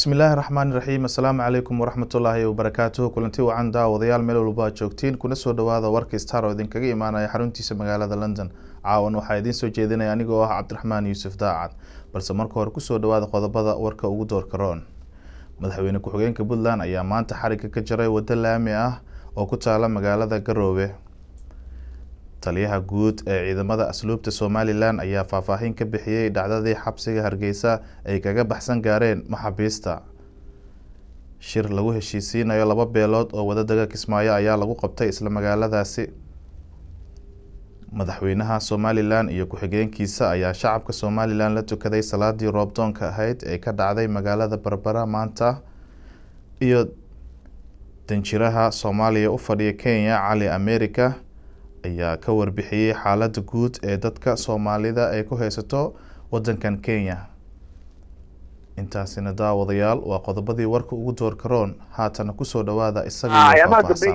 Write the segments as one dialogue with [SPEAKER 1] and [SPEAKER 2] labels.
[SPEAKER 1] bismillaahi raxmaani raxiim assalaamu calaykum waraxmatullaahi wabarakaatuhu kulanti wacan daawadayaal meel walba aad joogtiin kuna soo dhawaada warka star oo idinkaga imaanaya xaruntiisa magaalada london caawan waxaa idiin soo jeedinaya anigoo ah cabdiraxmaan yuusuf daacad balse marka hore kusoo dhawaada qodobada warka ugu doorka roon madaxweyne ku-xigeenka puntland ayaa maanta xariga ka jaray waddo laami ah oo ku taala magaalada garoobe taliyaha guud ee ciidamada asluubta somalilan ayaa faahfaahin ka bixiyey dhacdadii xabsiga hargeysa ay kaga baxsan gaareen maxaabiista shir lagu heshiisiinayo laba beelood oo wadadaga kismaayo ayaa lagu qabtay isla magaaladaasi madaxweynaha somalilan iyo ku-xigeenkiisa ayaa shacabka somalilan la tukaday salaadii roobdoonka ahayd ee ka dhacday magaalada berbera maanta iyo danjiraha soomaaliya u fadhiya kenya cali america ayaa ka warbixiyey xaalada guud ee dadka soomaalida ay ku haysato wadankan kenya intaasina daawadayaal waa qodobadii warka ugu doorka roon haatana kusoo dhawaada isagii faahfaahsan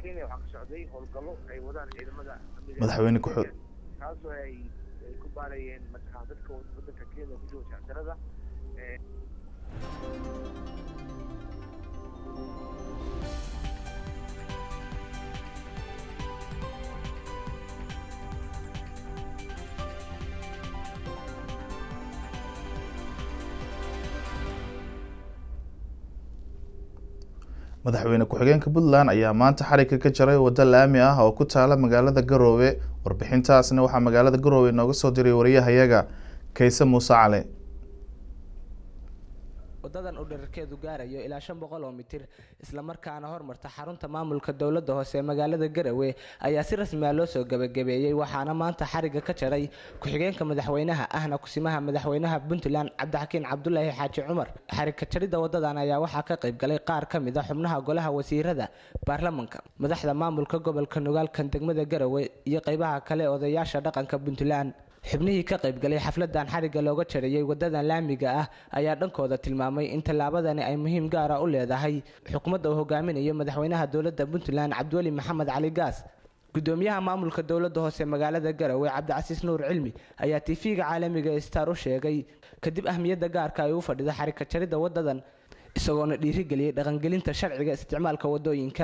[SPEAKER 1] madaxweyne ku
[SPEAKER 2] kaasoo ay ay ku baarayeen mataqaan dadka wadanka kenya ku jooga shactirada
[SPEAKER 1] madaxweyne ku-xigeenka puntland ayaa maanta xariga ka jaray waddo laami ah oo ku taala magaalada garoobe warbixintaasna waxaa magaalada garoobe nooga soo diray wariyahayaga kayse muuse cali
[SPEAKER 3] wadadan uu dherarkeedu gaarayo ilaa shan boqol oo mitir islamarkaana hormarta xarunta maamulka dowladda hoose ee magaalada garowe ayaa si rasmi ah loo soo gebagabeeyey waxaana maanta xariga ka jaray ku-xigeenka madaxweynaha ahna kusimaha madaxweynaha puntland cabdixakiin cabdulaahi xaaji cumar xariga jaridda wadadan ayaa waxaa ka qayb galay qaar ka mid a xubnaha golaha wasiirada baarlamanka madaxda maamulka gobolka nogaalkan degmada garowe iyo qeybaha kale odayaasha dhaqanka puntland xubnihii ka qayb galay xafladan xariga looga jarayey wadadan laamiga ah ayaa dhankooda tilmaamay in tallaabadani ay muhiim gaara u leedahay xukuumadda uu hogaaminayo madaxweynaha dowladda puntland cabdiweli maxamed cali gaas gudoomiyaha maamulka dowladda hoose magaalada garowe cabdicasiis nuur cilmi ayaa tv-ga caalamiga star u sheegay kadib ahmiyadda gaarka ay u fadhida xariga jaridda wadadan isagoona dhiirigeliyey dhaqangelinta sharciga isticmaalka wadooyinka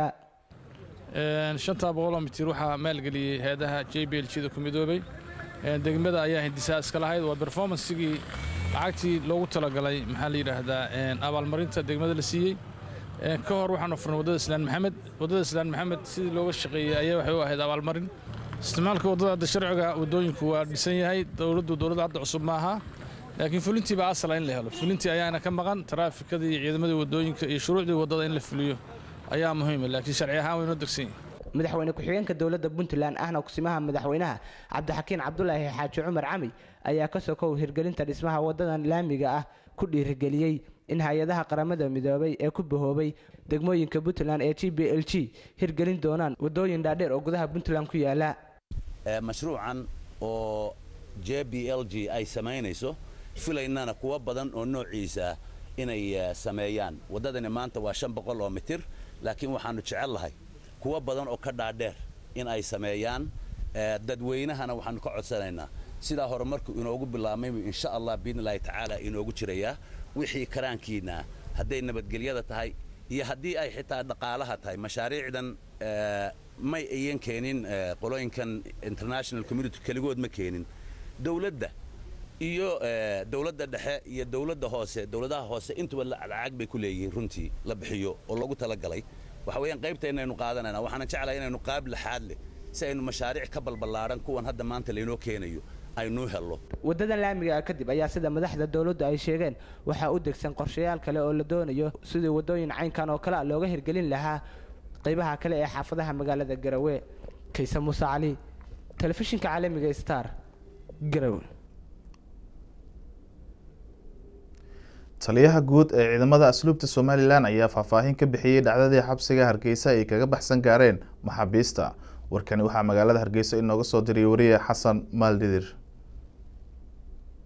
[SPEAKER 4] shantaa boqoloo mitir waxaa maalgeliyey heedaha j b l g da ku midoobay degmada ayaa hindisaa iska lahayd waa berformansigii lacagtii loogu talagalay maxaa la yidhaahdaa abaalmarinta degmada la siiyey ka hor waxaanu furnay waddada islaan maxamed waddada islaan maxamed sidii looga shaqeeyey ayaa waxay u ahayd abaalmarin isticmaalka waddada hadda sharciga waddooyinku waa dhisan yahay dowladdu dowladda hadda cusub ma aha laakiin fulintii baa asala in la helo fulintii ayaana ka maqan taraafikadii iyo ciidamadii waddooyinka iyo shuruucdii waddada in la fuliyo ayaa muhiima laakiin sharci ahaan waynoo degsan yahay
[SPEAKER 3] madaxweyne ku-xigeenka dowladda puntland ahna kusimaha madaxweynaha cabdixakiin cabdulaahi xaaji cumar cami ayaa ka sokow hirgelinta dhismaha wadadan laamiga ah ku dhiirigeliyey in hay-adaha qaramada midoobay ee ku bahoobay degmooyinka puntland ee g b l g hirgelin doonaan wadooyin dhaadheer oo gudaha puntland ku yaala
[SPEAKER 5] mashruucan oo j b l g ay samaynayso filaynana kuwa badan oo noociisa inay sameeyaan waddadani maanta waa shan boqol oo mitir laakiin waxaanu jecel lahay kuwa badan oo ka dhaadheer in ay sameeyaan dadweynahana waxaanu ka codsanaynaa sidaa horumarku inoogu bilaabmay insha allah biidni illaahi tacaala inoogu jirayaa wixii karaankiina hadday nabadgelyada tahay iyo haddii ay xitaa dhaqaalaha tahay mashaariicdan may ayan keenin qolooyinkan international community keligood ma keenin dowladda iyo dowladda dhexe iyo dowladda hoose dowladaha hoose intuba lacag bay ku leeyihiin runtii la bixiyo oo loogu talagalay waxa weeyaan qaybta inaynu qaadanayna waxaana jeclahay inaynu qaab laxaad leh si aynu mashaariic ka balballaaran kuwan hadda maanta laynoo keenayo aynuu hello
[SPEAKER 3] wadadan laamiga ah kadib ayaa sida madaxda dowladdu ay sheegeen waxaa u degsan qorshayaal kale oo la doonayo sidii wadooyin caynkan oo kale a looga hirgelin lahaa qaybaha kale ee xaafadaha magaalada garowe kayse muuse cali telefishinka caalamiga star garowe
[SPEAKER 1] taliyaha guud ee ciidamada asluubta somalilan ayaa faahfaahin ka bixiyey dhacdadii xabsiga hargeysa ay kaga baxsan gaareen maxaabiista warkani waxaa magaalada hargeysa inooga soo diray wariye xasan maaldidir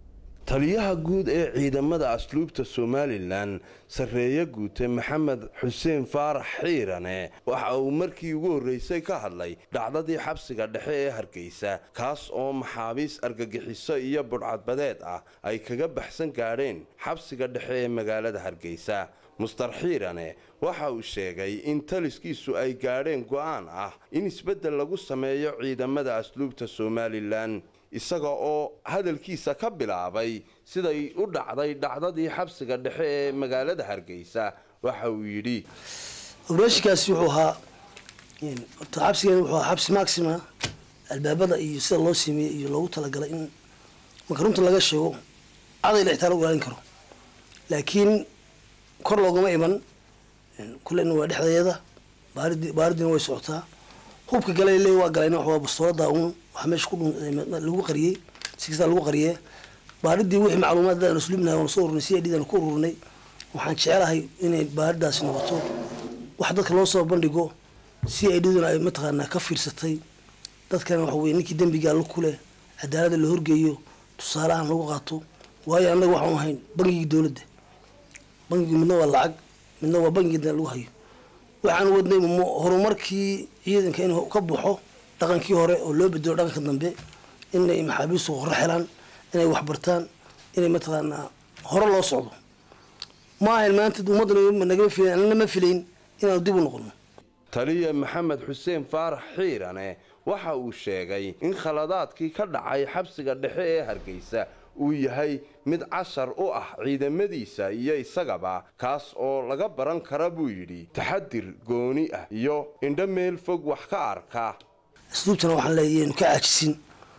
[SPEAKER 6] taliyaha guud ee ciidamada asluubta somalilan sarreeye guute maxamed xuseen faarax xiirane waxa uu markii ugu horreysay ka hadlay dhacdadii xabsiga dhexe ee hargeysa kaas oo maxaabiis argagixiso iyo budhcadbadeed ah ay kaga baxsan gaadheen xabsiga dhexe ee magaalada hargeysa mustar xiirane waxa uu sheegay in taliskiisu ay gaadheen go'aan ah in isbeddel lagu sameeyo ciidamada asluubta somalilan isaga oo hadalkiisa ka bilaabay siday u dhacday dhacdadii xabsiga dhexe ee magaalada hargeysa waxa uu yidhi
[SPEAKER 7] obreshikaasi wuxuu ahaa horta xabsigan wuxuu ahaa xabsi maxima albaabada iyo sida loo sameeyey iyo loogu talagalay in marka runta laga sheego caday la xitaa lagu ilaalin karo laakiin kor loogama iman kullena waa dhexdeeda baaridi baaridina way socotaa hubka gala le waa galayna waa bastoolada un waxaa meesha ku lagu qariyey si kastaa lagu qariyee baaridii wixii macluumaad aan usluubnahay waan soo ururnay si i daan ku ururnay waxaan jecelahay inay baaridaasi noqoto wax dadka loo soo bandhigo si i dhiduna ay mataqaanaa ka fiirsatay dadkana waxa weye ninkii dembigaa la kuleh cadaalada la horgeeyo tusaalahan lagu qaato waayo annaga waxaan ahayn bangigii dowladda bangigii midna waa lacag midna waa bangigii lagu hayo waxaan wadnay horumarkii ciidanka inuu ka baxo dhaqankii hore oo loo bedelo dhaqanka dambe inay maxaabiistu hore xelaan inay waxbartaan inay mataqaanaa hore loo socdo ma ahayn maanta ummadda nagama filayn annana ma filayn inaanu dib u noqono
[SPEAKER 6] taliya maxamed xuseen faarax xiirane waxa uu sheegay in khaladaadkii ka dhacay xabsiga dhexe ee hargeysa uu yahay mid cashar u ah ciidamadiisa iyo isagaba kaas oo laga baran kara buu yidhi taxadir gooni ah iyo indho meel fog wax ka arka
[SPEAKER 7] asluubtana waxaan leeyahay inu ka caajisin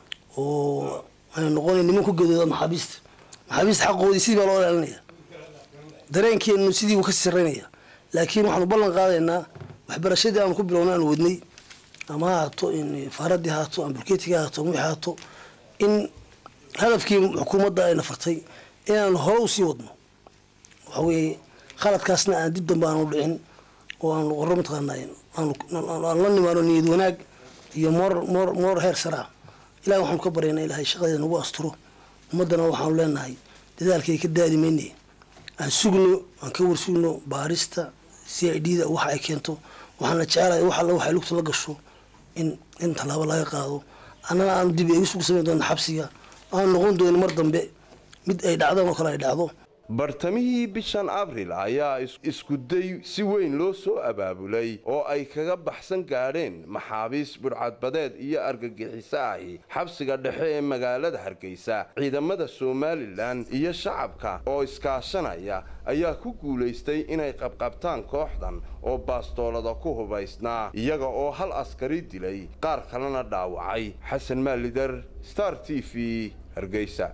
[SPEAKER 7] oo aynu noqonay niman ku gadooda maxaabiista maxaabiista xaqoodii sidii baa loo ilaalinaya dareenkeenu sidii buu kasii sarreynaya laakiin waxaanu ballan qaadaynaa waxbarashadii aanu ku bilowna aanu wadnay ama ha haato faaradii haato ama bulkeetiga haato ama wixii haato in hadafkii xukuumadda ayna fartay inaanu hore usii wadno waxa weeye khaladkaasna aan dib dambe aanu dhicin oo aanu qoro mataqaana aan la nimaano niyad wanaag iyo moor moor moor heer saraa ilahi waxaanu ka baryaynaa ilahay shaqadeeda nagu asturo ummaddana waxaanu leenahay dadaalkay ka daadi mayne aan sugno aan ka warsugno baarista c i d da waxa ay keento waxaana jecelahay wax alla waxay lugta la gasho in in tallaabo laga qaado annana aanu dib eegisugu samayn doona xabsiga aan noqon doonin mar dambe mid ay dhacdan oo kale ay dhacdo
[SPEAKER 6] bartamihii bishan abril ayaa iskuday si weyn loo soo abaabulay oo ay kaga baxsan gaadheen maxaabiis budhcadbadeed iyo argagixiso ahi xabsiga dhexe ee magaalada hargeysa ciidamada somalilan iyo shacabka oo iskaashanaya ayaa ku guulaystay inay qabqabtaan kooxdan oo baastoolada ku hubaysnaa iyaga oo hal askari dilay qaar kalena dhaawacay xasan maalidar star t v hargeysa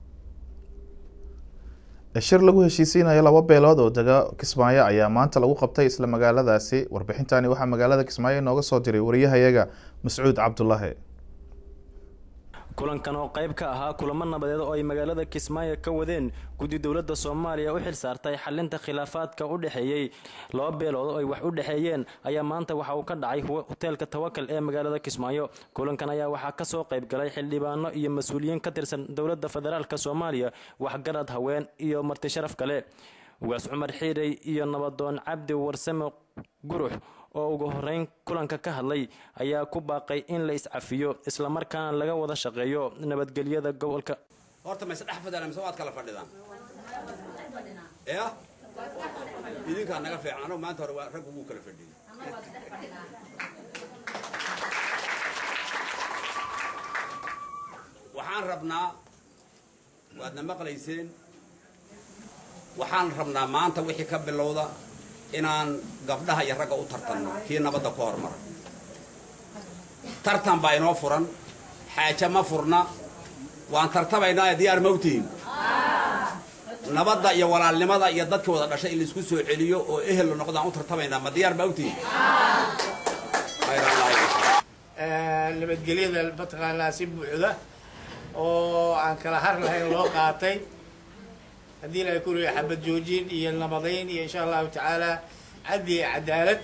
[SPEAKER 1] shir lagu heshiisiinayo laba beelood oo dega kismaayo ayaa maanta lagu qabtay isla magaaladaasi warbixintani waxaa magaalada kismaayo inooga soo diray wariyahayaga mascuud cabdulaahi
[SPEAKER 8] kulankan oo qayb ka ahaa kulamo nabadeed oo ay magaalada kismaayo ka wadeen guddi dowladda soomaaliya u xil saartay xalinta khilaafaadka u dhexeeyey laba beelood oo ay wax u dhexeeyeen ayaa maanta waxa uu ka dhacay hoteelka tawakal ee magaalada kismaayo kulankan ayaa waxaa kasoo qayb galay xildhibaano iyo mas-uuliyiin ka tirsan dowladda federaalk soomaaliya waxgarad haween iyo marti sharaf kale ugaas cumar xiirey iyo nabadoon cabdi warsame gurux oo ugu horeyn kulanka ka hadlay ayaa ku baaqay in la iscafiyo islamarkaana laga wada shaqeeyo nabadgelyada gobolka
[SPEAKER 9] horta mayse dhex fadhiyaan mise waad kala fadhidaan ya idinkaa naga fiican anagu maanta hore waa rag ugu kala fadhiyey waxaan rabnaa waadna maqlayseen waxaan rabnaa maanta wixii ka bilowda inaan gabdhaha iyo ragga u tartanno kii nabadda ku hormara tartan baa inoo furan xaaje ma furna waan tartamaynaa diyaar mawtihin nabadda iyo walaalnimada iyo dadkii wada dhashay in laisku soo celiyo oo ehel la noqdaan u tartamaynaa ma diyaar mawtihin
[SPEAKER 10] nabadgelyada mataqaanaa si buuxda oo aan kala har lahayn loo qaatay haddii ilahay ku riyo xabad joojin iyo nabadayn iyo insha allahu tacaala caddi iyo cadaalad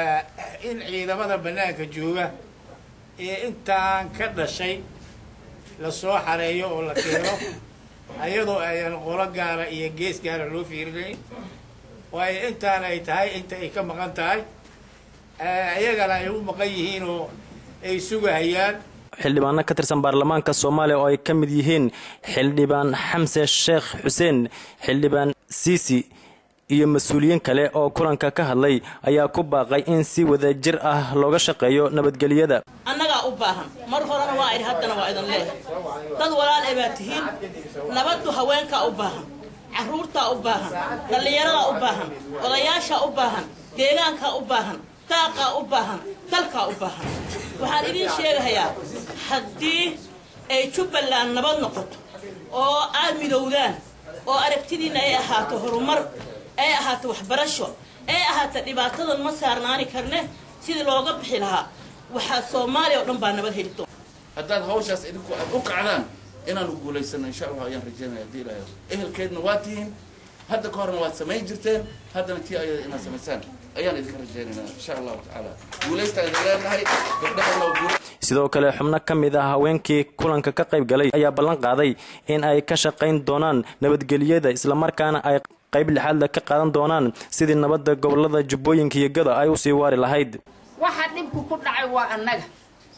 [SPEAKER 10] in ciidamada banaanka jooga ee intaan ka dhashay lasoo xareeyo oo la keeno ayadoo ayaan qolo gaara iyo gees gaara loo fiirinayn waayo intaana ay tahay inta ay ka maqan tahay iyagana ay u maqan yihiin oo ay sugahayaan
[SPEAKER 8] xildhibaano ka tirsan baarlamaanka soomaaliya oo ay ka mid yihiin xildhibaan xamse sheekh xuseen xildhibaan siisi iyo mas-uuliyiin kale oo kulanka ka hadlay ayaa ku baaqay in si wadajir ah looga shaqeeyo nabadgelyada
[SPEAKER 11] annagaa u baahan mar horena waa idhi haddana waa idin leehay dad walaal ee baa tihiin nabaddu haweenkaa u baahan carruurtaa u baahan dhallinyaradaa u baahan odayaashaa u baahan deegaankaa u baahan daaqaa u baahan dalkaa u baahan waxaan idiin sheegahayaa haddii ay jubbaland nabad noqoto oo aad midowdaan oo aragtidiinna ay ahaato horumar ay ahaato waxbarasho ay ahaato dhibaatadan ma saarnaani karne sidii looga bixi lahaa waxaa soomaaliya oo dhan baa nabad heli doona
[SPEAKER 12] haddaad hawshaas idinku aad u kacdaan inaanu guulaysano insha allah ayaan rajaynaya haddii ilaahay ehelkeedna waa tihiin hadda ka horna waad samayn jirteen haddana tii ayada inaad samaysaan ayaan idinka rajaynaynaa insha allahu tacaala guulaystaan idin leenahay gabdhahana waa guula
[SPEAKER 8] sidoo kale xubno ka mid ah haweenkii kulanka ka qayb galay ayaa ballan qaaday in ay ka shaqayn doonaan nabadgelyada islamarkaana ay qayb lixaadle ka qaadan doonaan sidii nabadda gobolada jubbooyinka iyo gada ay usii waari lahayd
[SPEAKER 13] waxa dhibku ku dhacay waa annaga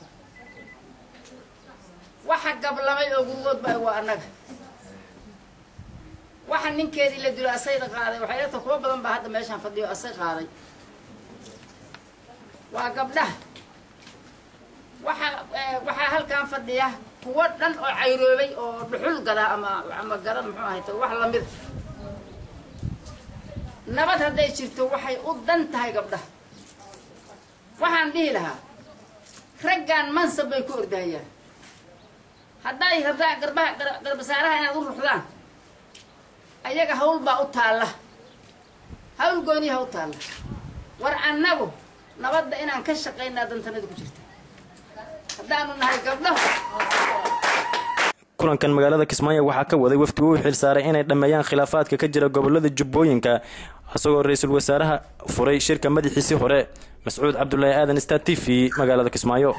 [SPEAKER 13] waxa gablamay oo gurgoodba waa annaga waxa ninkeedii la dilo asayda qaaday waxay leeta kuwa badan baa hadda meeshaan fadhiyo asay qaaday waa gabdhaha waxa waxaa halkan fadhiya kuwo dhan oo cayroobay oo dhuxul gada ama ama gada muxuu ahayto wax lamid nabad hadday jirto waxay u dan tahay gabdhaha waxaan dhihi lahaa raggan mansab bay ku ordahayaan hadday rabdaan garbaha garbasaaraha inaad u ruxdaan ayaga hawl baa u taalla hawl gooniyaha u taalla war annagu nabadda inaan ka shaqaynaa dantanada ku jirta haddaanu nahay gabdhahu
[SPEAKER 8] kulankan magaalada kismaayo waxaa ka waday wafdigu u xilsaaray inay dhammeeyaan khilaafaadka ka jira gobolada jubbooyinka isagoo ra-iisul wasaaraha furay shirka madaxiisii hore mascuud cabdulaahi aadan star t v magaalada kismaayo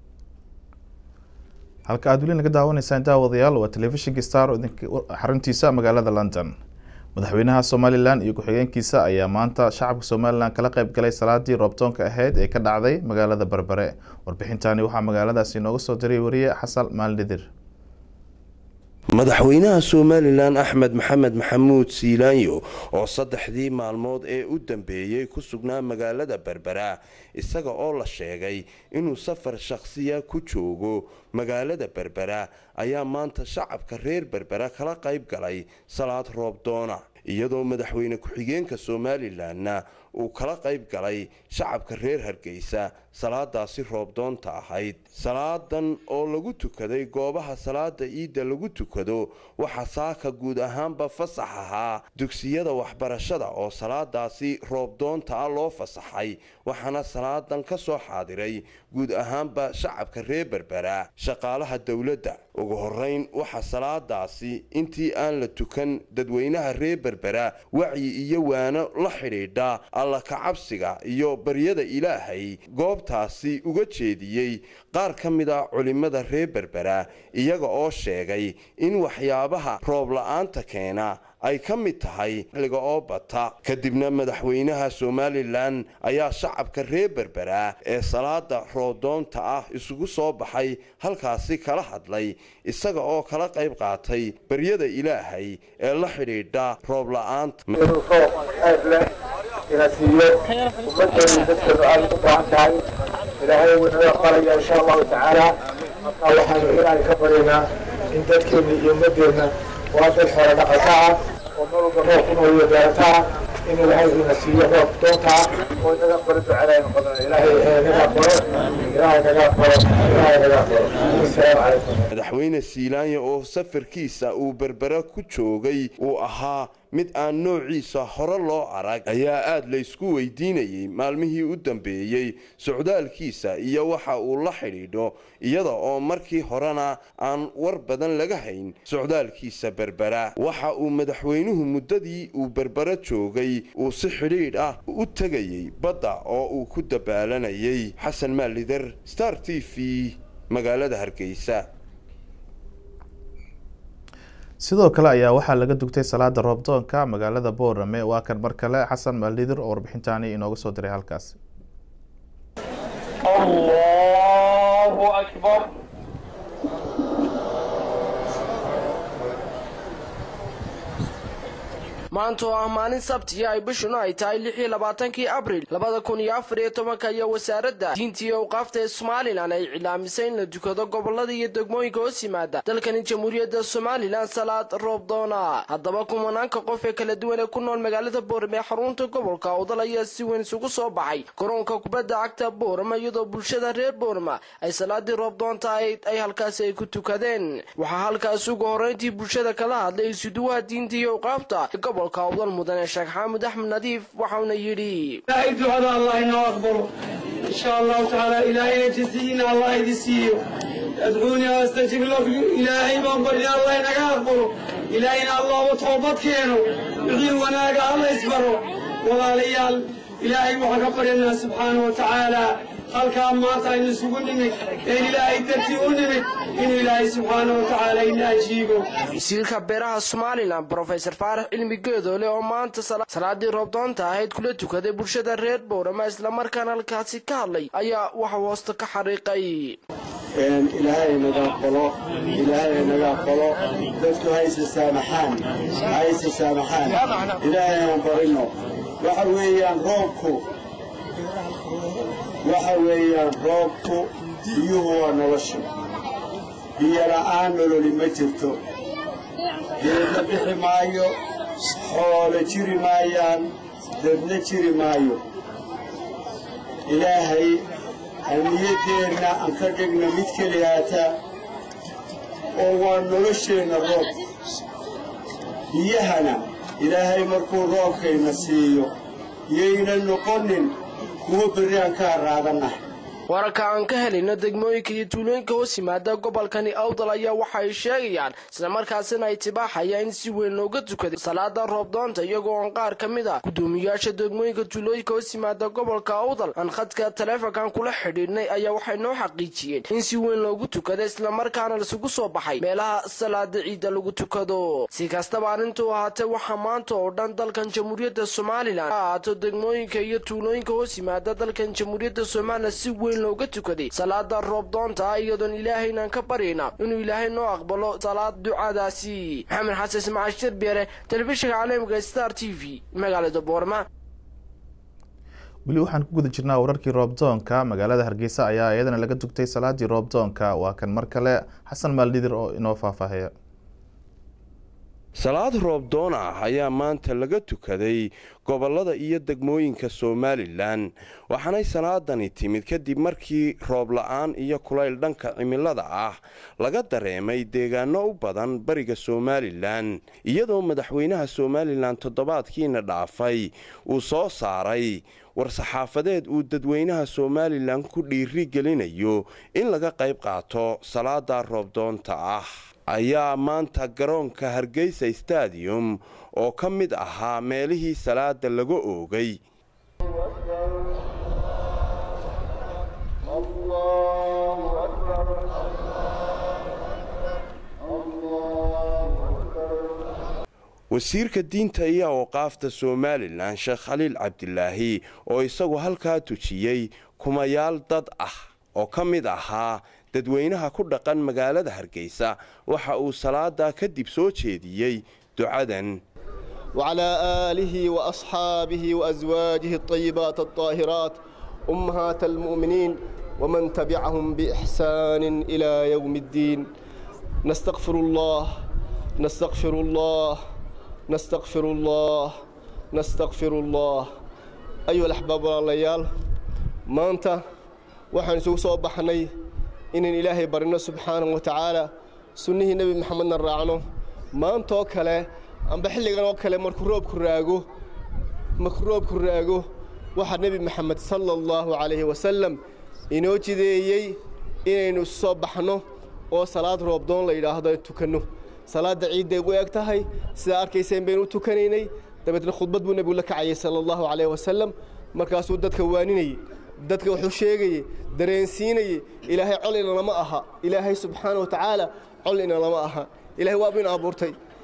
[SPEAKER 1] halka aad weli naga daawanaysaan daawadayaal waa telefishinka star xaruntiisa magaalada london madaxweynaha somalilan iyo ku-xigeenkiisa ayaa maanta shacabka somalilan kala qayb galay salaadii roobtoonka ahayd ee ka dhacday magaalada berbere warbixintani waxaa magaaladaasi inooga soo diray wariye xasan maalnidir
[SPEAKER 6] madaxweynaha somalilan axmed maxamed maxamuud siilaanyo oo saddexdii maalmood ee u dambeeyey ku sugnaa magaalada berbera isaga oo la sheegay inuu safar shakhsiya ku joogo magaalada berbera ayaa maanta shacabka reer berbera kala qayb galay salaad roob doona iyadoo madaxweyne ku-xigeenka somalilanna uu kala qayb galay shacabka reer hargeysa salaadaasi roobdoonta ahayd salaadan oo lagu tukaday goobaha salaada iidda lagu tukado waxaa saaka guud ahaanba fasax ahaa dugsiyada waxbarashada oo salaadaasi roobdoonta ah loo fasaxay waxaana salaadan ka soo xaadiray guud ahaanba shacabka reer berbera shaqaalaha dowladda ugu horeyn waxaa salaadaasi intii aan la tukan dadweynaha reer berbera wacyi iyo waano la xidhiidha alla kacabsiga iyo baryada ilaahay goobtaasi uga jeediyey qaar ka mid a culimmada reer berbera iyaga oo sheegay in waxyaabaha roob la-aanta keena ay ka mid tahay xilliga oo bata kadibna madaxweynaha somalilan ayaa shacabka reer berbera ee salaada roobdoonta ah isugu soo baxay halkaasi kala hadlay isaga oo kala qayb qaatay baryada ilaahay ee la xidhiidha roob la-aanta
[SPEAKER 14] ina siiyo ummadeena dadkeenu aada u baahan tahay ilaahay wuu naga aqbalaya insha allahu tacaala marka waxaanu ilaahay ka baryaynaa in dadkeena iyo ummadeenna waa dad xoolo dhaqata ah oo meel walba roob ku nool iyo beerata ah in ilaahay ina siiyo roob doonta ah oo naga aqbalo ducadaynu qodana ilaahay naga aqbalo ilaahay naga aqbalo ilaahay naga aqbalo asalaamu calaykum
[SPEAKER 6] madaxweyne siilaanya oo safarkiisa uu berbera ku joogay uu ahaa mid aan noociisa hore loo arag ayaa aada laysku weydiinayay maalmihii u dambeeyey socdaalkiisa iyo waxa uu la xidhiidho iyada oo markii horena aan war badan laga hayn socdaalkiisa berbera waxa uu madaxweynuhu muddadii uu berbera joogay uu si xidhiidh ah u tegayay badda oo uu ku dabaalanayay xasan maalider star t v magaalada hargeysa
[SPEAKER 1] sidoo kale ayaa waxaa laga dugtay salaada roobdoonka magaalada boorame waa kan mar kale xasan maaldidir oo warbixintaani inooga soo diray halkaasi
[SPEAKER 15] الله أكبر
[SPEAKER 16] maanta oo ah maalin sabtiya ay bishuna ay tahay lix iyo labaatankii abril labada kun iyo afar iyo tobanka iyo wasaaradda diinta iyo awqaafta ee somalilan ay cilaamisay in la dukado gobolada iyo degmooyinka hoos yimaada dalkani jamhuuriyadda somalilan salaad roobdoona haddaba kumanaanka qof ee kala duwan ee ku nool magaalada boorame ee xarunta gobolka awdal ayaa si weyn isugu soo baxay garoonka kubadda cagta boorama iyadoo bulshada reer boorama ay salaadii roobdoonta ahayd ay halkaasi ay ku tukadeen waxaa halkaas ugu horreyntii bulshada kala hadlay isuduwaha diinta iyo awqaafta gobolka awdal mudane sheekh xaamud axmed nadiif waxauna yidhi
[SPEAKER 15] ilaahay ducada allah inoo aqbalo insha allahu tacaala ilaahayna jasiina allah idi siiyo adcuuni astajib lakum ilaahay baan barya allah inaga aqbalo ilaahayna allahba toobad keeno wixii wanaaga alla isbaro walaalayaal ilaahay waxaan ka baryanaa subxaana wa tacaala halkaa maanta aynu isugu nimid een ilaahay dartii u nimid inuu ilaahay subxaana wa tacaala ina ajiibo
[SPEAKER 16] wasiirka beeraha somalilan brofesor faarax cilmi geedoole oo maanta salaadii roobdoonta ahayd kula tukaday bulshada reer boorama islamarkaana halkaasi ka hadlay ayaa waxa hoosta ka xariiqay
[SPEAKER 15] ilaahay naga aqbalo ilaahay naga aqbalo dadku hayse saamaxaan hayse saamaxaan ilaahay aan barino waxa weeyaan roobku waxa weeyaan roobku biyuhu waa nolosha biyo la'aan nololi ma jirto geedna bixi maayo xoolo jiri maayaan dadna jiri maayo ilaahay hamiyaddeenna aan ka dhigno mid keliyaata oo waa nolosheenna roob biyahana ilaahay markuu roobkayna siiyo yayna noqonin kuwa berri aan ka haraadanah
[SPEAKER 16] wararka aan ka helayno degmooyinka iyo tuulooyinka hoos yimaada gobolkani awdal ayaa waxa ay sheegayaan islamarkaasina ay tibaaxayaan in si weyn looga tukaday salaada roobdoonta iyagoo aan qaar ka mid ah gudoomiyaasha degmooyinka tuulooyinka hoos yimaada gobolka awdal aan khadka taleefonkan kula xidhiidhnay ayaa waxay noo xaqiijiyeen in si weyn loogu tukaday islamarkaana laisugu soo baxay meelaha salaada ciidda lagu tukado si kastaba arrintuu ahaatee waxaa maanta oo dhan dalkan jamhuuriyadda somalilan ha ahaato degmooyinka iyo tuulooyinka hoos yimaada dalkan jamhuuriyadda somalilan si weyn looga tukaday salaada roobdoonta iyadoon ilaahaynan ka baryayna inuu ilaahay noo aqbalo salaad ducadaasi maxamed xasan ismaaciil shirbeere telefishinka caalamiga star t v magaalada boorma
[SPEAKER 1] weli waxaan ku guda jirnaa wararkii roobdoonka magaalada hargeysa ayaa iyadana laga dugtay salaadii roobdoonka waa kan mar kale xasan maaldidir oo inoo faahfaahaya
[SPEAKER 6] salaad roobdoon ah ayaa maanta laga tukaday gobollada iyo degmooyinka somalilan waxaanay salaadani timid kadib markii roob la-aan iyo kulayl dhanka cimilada ah laga dareemay deegaano u badan bariga somalilan iyadoo madaxweynaha somalilan toddobaadkiina dhaafay uu soo saaray war-saxaafadeed uu dadweynaha somalilan ku dhiiri gelinayo in laga qayb qaato salaada roobdoonta ah ayaa maanta garoonka hargeysa stadium oo ka mid ahaa meelihii salaada laga oogay wasiirka diinta iyo awqaafta somalilan sheekh khaliil cabdilaahi oo isagu halkaa tujiyey kumayaal dad ah oo ka mid ahaa dadweynaha ku dhaqan magaalada hargeysa waxa uu salaadaa kadib soo jeediyey ducadan
[SPEAKER 17] وعلى آله وأصحابه وأزواجه الطيبات الطاهرات أمهات المؤمنين ومن تبعهم بإحسان إلى يوم الدين نستغفر الله نستغفر الله نستغفر الله نستغفر الله أيها الأحباب والليال ما أنت وحن سوى بحني إن إلهي برنا سبحانه وتعالى سنه نبي محمد الرعنو ما أنت وكله amba xilligan oo kale markuu roobku raago markuu roobku raago waxaa nebi maxamed sala allahu calayhi wasalam inoo jideeyey inaynu soo baxno oo salaad roobdoon la yidhaahdo ay tukanno salaadda ciidday u eg tahay sidaa arkayseen baynu u tukanaynay dabeetna khudbad buu nebigu la kacayay sala allahu calayhi wasalam markaasuu dadka waaninayey dadka wuxuu sheegayey dareensiinayey ilaahay col ina lama aha ilaahay subxaana wa tacaala col ina lama aha ilahay waaba ina abuurtay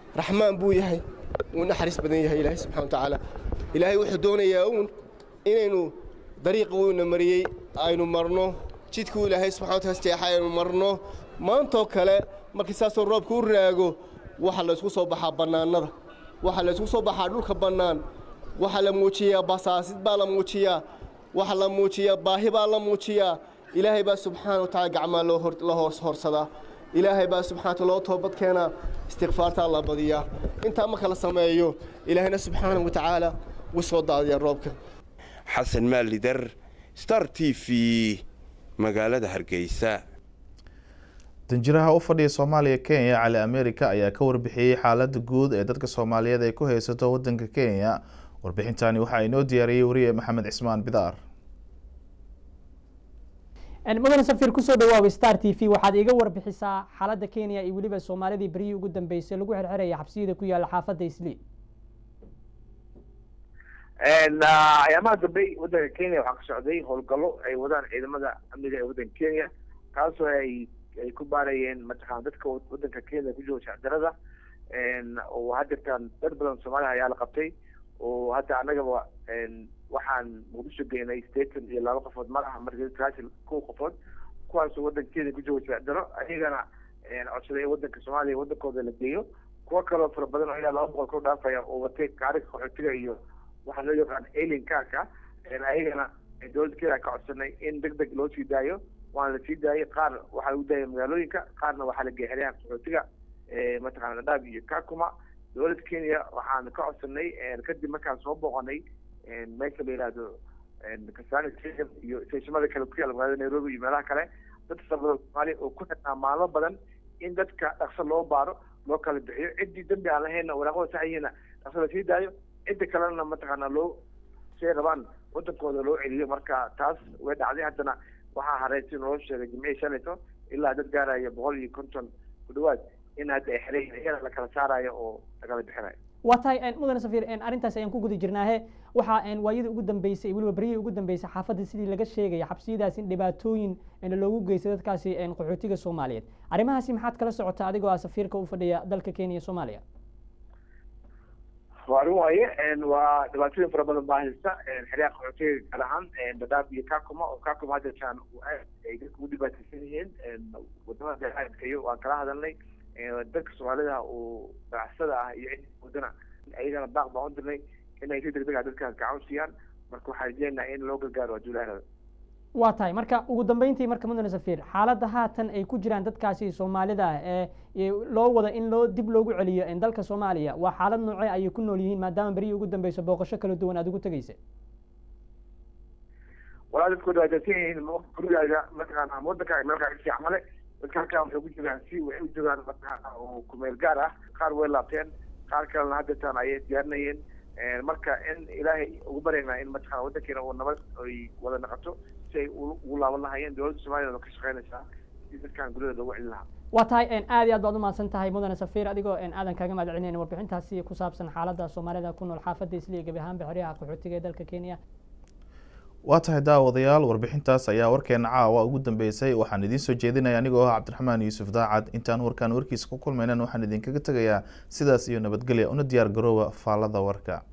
[SPEAKER 17] raxmaan buu yahay wuu naxariis badan yahay ilaahay subxana watacaala ilaahay wuxuu doonayaa uun inaynu dariiqa wuuna mariyey aynu marno jidkuu ilaahay subxana wataala jeexa aynu marno maantoo kale markii saasoo roobka u raago waxa la isku soo baxaa bannaanada waxa la isku soo baxaa dhulka bannaan waxaa la muujiyaa basaasid baa la muujiyaa waxa la muujiyaa baahi baa la muujiyaa ilaahay baa subxaana watacaala gacmaa la hoos horsadaa ilaahay baa subxana wataala loo toobad keenaa istikfaartaa la badiyaa intaa marka la sameeyo ilaahayna subxaana watacaala wuu soo daadiyaa roobka
[SPEAKER 6] xasan maalidar star t v magaalada hargeysa
[SPEAKER 1] danjiraha u fadhiya soomaaliya kenya cali america ayaa ka warbixiyey xaalada guud ee dadka soomaaliyeed ay ku haysato wadanka kenya warbixintani waxaa inoo diyaariyey wariye maxamed cismaan bidaar
[SPEAKER 18] mudane safir kusoo dhawaaway star t v waxaad iga warbixisaa xaalada kenya iyo weliba soomaalidii beryihii ugu dambeysay lagu xirxiraya xabsiyada ku yaala xaafadda isli
[SPEAKER 2] ayaamaha dambe wadanka kenya waxaa ka socday howlgallo ay wadaan ciidamada amniga ee wadanka kenya kaasoo ay ay ku baarayeen mataqana dadka wadanka kenya ku jooga shacdarada oo haddeertaan dad badan soomaaliya ayaa la qabtay oo hadda annagaba waxaan muqdisho geynay sdeetan iyo laba qofood malaha markaasi kow qofood kuwaasoo wadanka kenya ku jooga shacdaro ayagana codsaday in wadanka soomaaliya wadankooda la geeyo kuwo kaloo fara badan oo ilaa laba boqol kor dhaafaya oo watay kaariga qaxootiga iyo waxaa loo yaqaan alien kaarka ayagana dowladda kenya ka codsanay in deg deg loo sii daayo waana la sii daayay qaar waxaa lagu daayay magaalooyinka qaarna waxaa la geeyay xeryaha qaxootiga mataqana dhadhaab iyo kakuma dowladda kenya waxaan ka codsanay kadib markaan soo booqanay meesha la yihahdo kasani stadium iyo stationada kale ku yaala magaalada nairobi iyo meelaha kale dad fara badan soomaaliya oo ku xirnaa maalmo badan in dadka dhaqso loo baaro loo kala bixiyo ciddii dambi aan lahayna waraaqada saxyihiina dhaqso lasii daayo cidda kalena mataqaana loo say rabaan wadankooda loo celiyo marka taas way dhacday haddana waxaa hareysi noo sheegay jimcihii shalayto ilaa dad gaaraya boqol iyo konton ku dhawaad in hadda ay xeran yihiin iyana la kala saarayo oo lagala bixinayo
[SPEAKER 18] waa tahay mudane safir arrintaas ayaan ku guda jirnaahe waxaa waayadii ugu dambeysay weliba beryihii ugu dambeysay xaafadda sidii laga sheegaya xabsiyadaas in dhibaatooyin loogu geystay dadkaasi qaxootiga soomaaliyeed arrimahaasi maxaad kala socotaa adigoo ah safiirka u fadhiya dalka kenya iyo soomaaliya
[SPEAKER 2] waa arrin waaye waa dhibaatooyin fara badan baa haysta xeryaha qaxootiga gaar ahaan dadaab iyo kakuma oo kakuma hadda jaan ay dadka ugu dhibaataysan yihiin wadamada deeaadkayo waan kala hadalnay dadka soomaalida oo ganacsada ah iyo cid wadana ayagana baaq baan u dirnay inay si degdeg ah dadka gacan siiyaan marka waxaan rajeynayaa in loo gargaaro adduulahanada
[SPEAKER 18] waa tahay marka ugu dambeyntii marka mudane safiir xaaladda haatan ay ku jiraan dadkaasi soomaalida ah ee loo wada in loo dib loogu celiyo dalka soomaaliya waa xaalad noocee ayay ku nool yihiin maadaama beryihii ugu dambeyso booqasho kala duwan aad ugu tegeysa
[SPEAKER 2] walaa dadku dhibaataysan yihiin gurigaaga mataqaana wadanka meelkaa kasii camale dadka halkaa waxay ku jiraan si waxay u joogaan mataqaana oo kumeel gaar ah qaar way laabteen qaar kalena haddeetaan ayay diyaarinayeen marka in ilaahay ugu baryaynaa in mataqana wadankeena uu nabad ay wada naqato si ay ugu laaban lahayeen dowladda soomaliya ka shaqeynaysaa si dadkan guryada loogu celin lahaa
[SPEAKER 18] waa tahay aad iyo aad baad umahadsan tahay mudane safiir adigoo aadan kaaga mahad celinayna warbixintaasi ku saabsan xaaladda soomaalida ku nool xaafadda isliya gebi ahaanba xeryaha qaxootiga ee dalka kenya
[SPEAKER 1] waa tahay daawadayaal warbixintaas ayaa warkeena caawa ugu dambeysay waxaan idiin soo jeedinaya anigoo ah cabdiraxmaan yuusuf daacad intaan warkaan warkiisa ku kulmaynan waxaan idinkaga tegayaa sidaas iyo nabadgelya una diyaar garooba faallada warka